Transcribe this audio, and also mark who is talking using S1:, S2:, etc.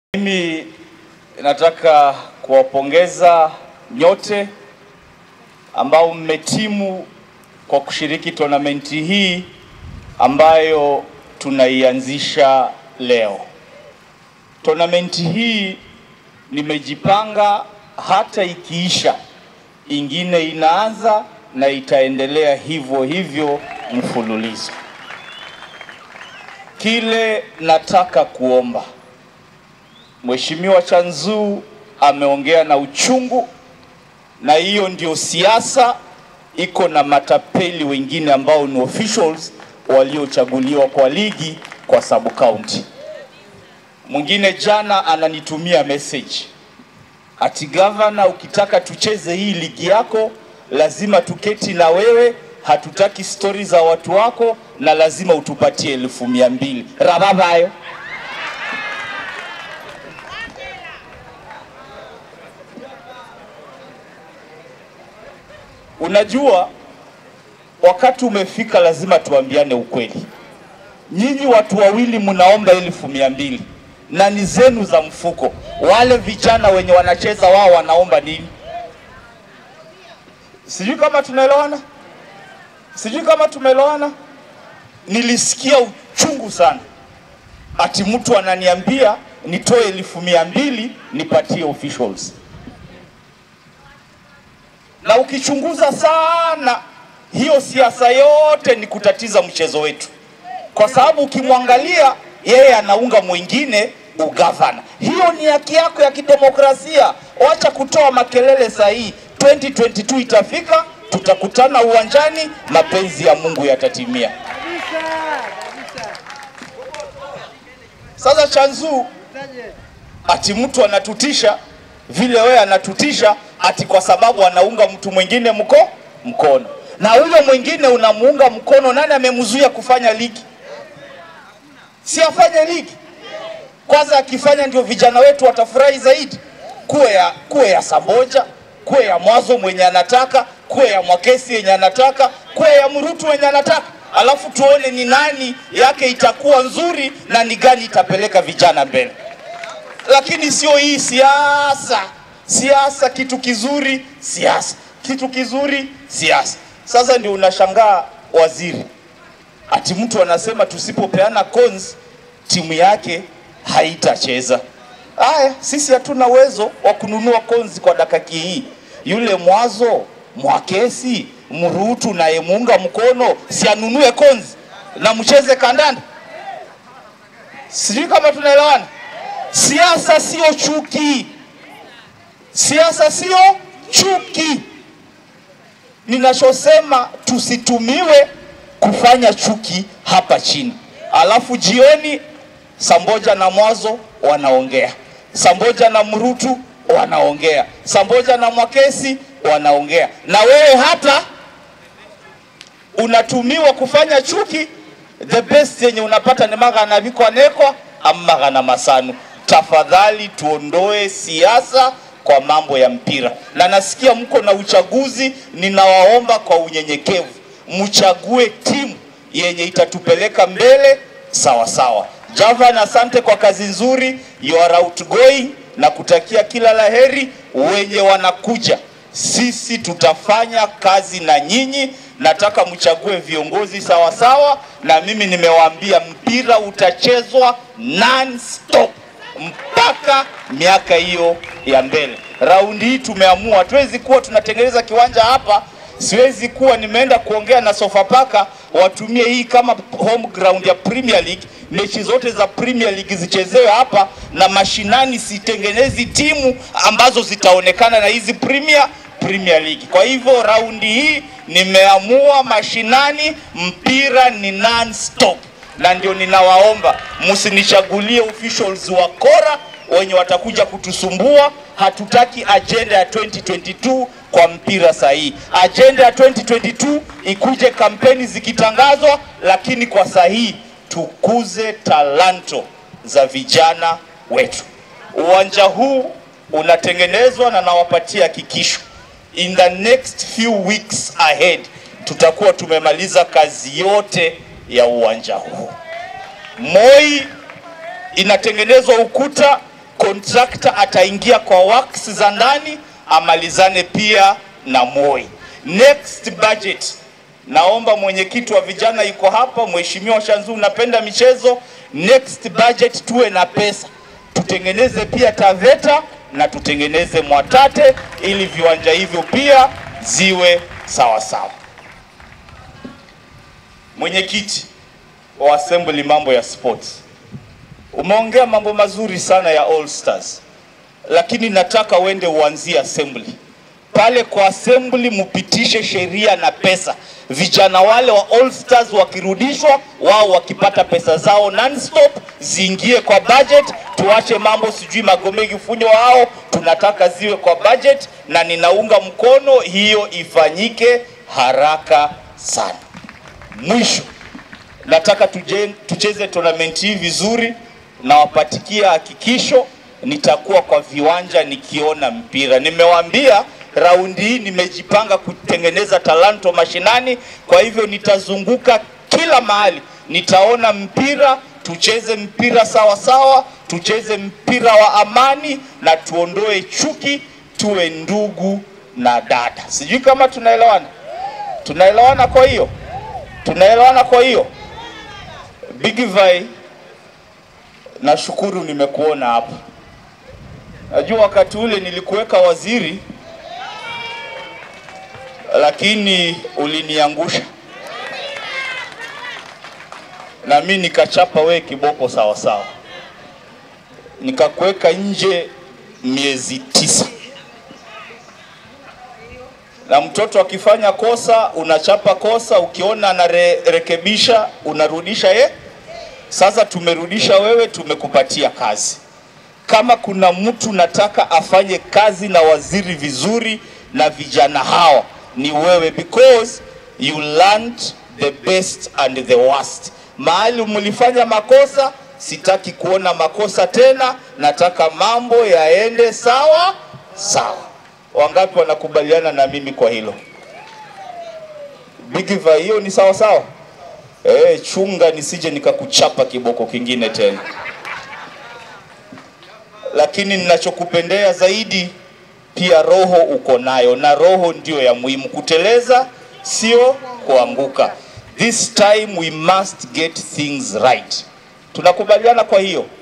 S1: Mimi nataka kuwapongeza nyote ambao mmetimu kwa kushiriki tonamenti hii ambayo tunaianzisha leo. Tonamenti hii nimejipanga hata ikiisha, ingine inaanza na itaendelea hivyo hivyo mfululizo. Kile nataka kuomba Mheshimiwa Chanzu ameongea na uchungu, na hiyo ndio siasa iko na matapeli wengine ambao ni officials waliochaguliwa kwa ligi kwa sub county. Mwingine jana ananitumia message ati gavana, ukitaka tucheze hii ligi yako lazima tuketi na wewe, hatutaki stori za watu wako na lazima utupatie elfu mia mbili rababayo Unajua, wakati umefika, lazima tuambiane ukweli. Nyinyi watu wawili mnaomba elfu mia mbili na ni zenu za mfuko. Wale vijana wenye wanacheza wao wanaomba nini? Sijui kama tunaelewana, sijui kama tumeelewana. Nilisikia uchungu sana, ati mtu ananiambia nitoe elfu mia mbili nipatie officials na ukichunguza sana hiyo siasa yote ni kutatiza mchezo wetu, kwa sababu ukimwangalia yeye anaunga mwingine ugavana. Hiyo ni haki yako ya kidemokrasia. Wacha kutoa makelele sahihi. 2022 itafika, tutakutana uwanjani, mapenzi ya Mungu yatatimia. Sasa Chanzu ati mtu anatutisha vile wewe anatutisha ati kwa sababu anaunga mtu mwingine mko mkono, na huyo mwingine unamuunga mkono. Nani amemzuia kufanya ligi? Si afanye ligi kwanza. Akifanya ndio vijana wetu watafurahi zaidi. Kuwe ya, kuwe ya Saboja, kuwe ya Mwazo mwenye anataka, kuwe ya Mwakesi yenye anataka, kuwe ya Mrutu mwenye anataka, alafu tuone ni nani yake itakuwa nzuri na ni gani itapeleka vijana mbele lakini sio hii siasa. Siasa kitu kizuri, siasa kitu kizuri, siasa. Sasa ndio unashangaa waziri, ati mtu anasema tusipopeana cons timu yake haitacheza. Haya, sisi hatuna uwezo wa kununua cons kwa dakika hii. Yule Mwazo, Mwakesi, Mrutu nayemuunga mkono si anunue cons na mcheze kandanda. Sijui kama tunaelewana. Siasa sio chuki, siasa sio chuki. Ninachosema tusitumiwe kufanya chuki hapa chini, alafu jioni Samboja na Mwazo wanaongea, Samboja na Mrutu wanaongea, Samboja na Mwakesi wanaongea, na wewe hata unatumiwa kufanya chuki. The best yenye unapata ni magana vikwanekwa amagana masanu tafadhali tuondoe siasa kwa mambo ya mpira, na nasikia mko na uchaguzi. Ninawaomba kwa unyenyekevu mchague timu yenye itatupeleka mbele sawa sawa. Javan, asante kwa kazi nzuri, you are outgoing na kutakia kila laheri wenye wanakuja. Sisi tutafanya kazi na nyinyi, nataka mchague viongozi sawa sawa, na mimi nimewaambia mpira utachezwa non-stop mpaka miaka hiyo ya mbele. Raundi hii tumeamua, hatuwezi kuwa tunatengeneza kiwanja hapa. Siwezi kuwa nimeenda kuongea na Sofapaka watumie hii kama home ground ya Premier League, mechi zote za Premier League zichezewe hapa, na mashinani sitengenezi timu ambazo zitaonekana na hizi Premier Premier League. Kwa hivyo raundi hii nimeamua mashinani, mpira ni non-stop na ndio ninawaomba msinichagulie officials wa kora wenye watakuja kutusumbua. Hatutaki ajenda ya 2022 kwa mpira sahihi. Ajenda ya 2022 ikuje kampeni zikitangazwa, lakini kwa sahihi tukuze talanto za vijana wetu. Uwanja huu unatengenezwa na nawapatia hakikisho, in the next few weeks ahead tutakuwa tumemaliza kazi yote ya uwanja huu. Moi inatengenezwa ukuta contractor ataingia kwa works za ndani amalizane pia na Moi. Next budget, naomba mwenyekiti wa vijana yuko hapa, mheshimiwa Shanzu, napenda michezo. Next budget tuwe na pesa, tutengeneze pia Taveta na tutengeneze Mwatate ili viwanja hivyo pia ziwe sawa sawa. Mwenyekiti wa assembly, mambo ya sports, umeongea mambo mazuri sana ya All Stars, lakini nataka uende uanzie assembly pale kwa assembly mupitishe sheria na pesa, vijana wale wa All Stars wakirudishwa, wao wakipata pesa zao non-stop ziingie kwa budget. Tuache mambo sijui Magomegi Funyo wao, tunataka ziwe kwa budget, na ninaunga mkono hiyo ifanyike haraka sana. Mwisho nataka tuje, tucheze tournament hii vizuri, na wapatikia hakikisho nitakuwa kwa viwanja nikiona mpira. Nimewaambia raundi hii nimejipanga kutengeneza talanto mashinani, kwa hivyo nitazunguka kila mahali, nitaona mpira, tucheze mpira sawa sawa, tucheze mpira wa amani na tuondoe chuki, tuwe ndugu na dada. Sijui kama tunaelewana, tunaelewana? Kwa hiyo tunaelewana. Kwa hiyo Big Vai, nashukuru nimekuona hapa. Najua wakati ule nilikuweka waziri lakini uliniangusha na mi nikachapa we kiboko sawa sawa, nikakuweka nje miezi tisa, na mtoto akifanya kosa unachapa kosa, ukiona anarekebisha unarudisha ye. Sasa tumerudisha wewe, tumekupatia kazi. Kama kuna mtu nataka afanye kazi na waziri vizuri na vijana hawa ni wewe because you learned the best and the worst. Mahali mlifanya makosa, sitaki kuona makosa tena, nataka mambo yaende sawa sawa. Wangapi wanakubaliana na mimi kwa hilo? Big Vai, hiyo ni sawa sawa? Eh, chunga nisije nikakuchapa kiboko kingine tena. Lakini ninachokupendea zaidi pia roho uko nayo, na roho ndio ya muhimu. Kuteleza sio kuanguka. This time we must get things right. Tunakubaliana kwa hiyo?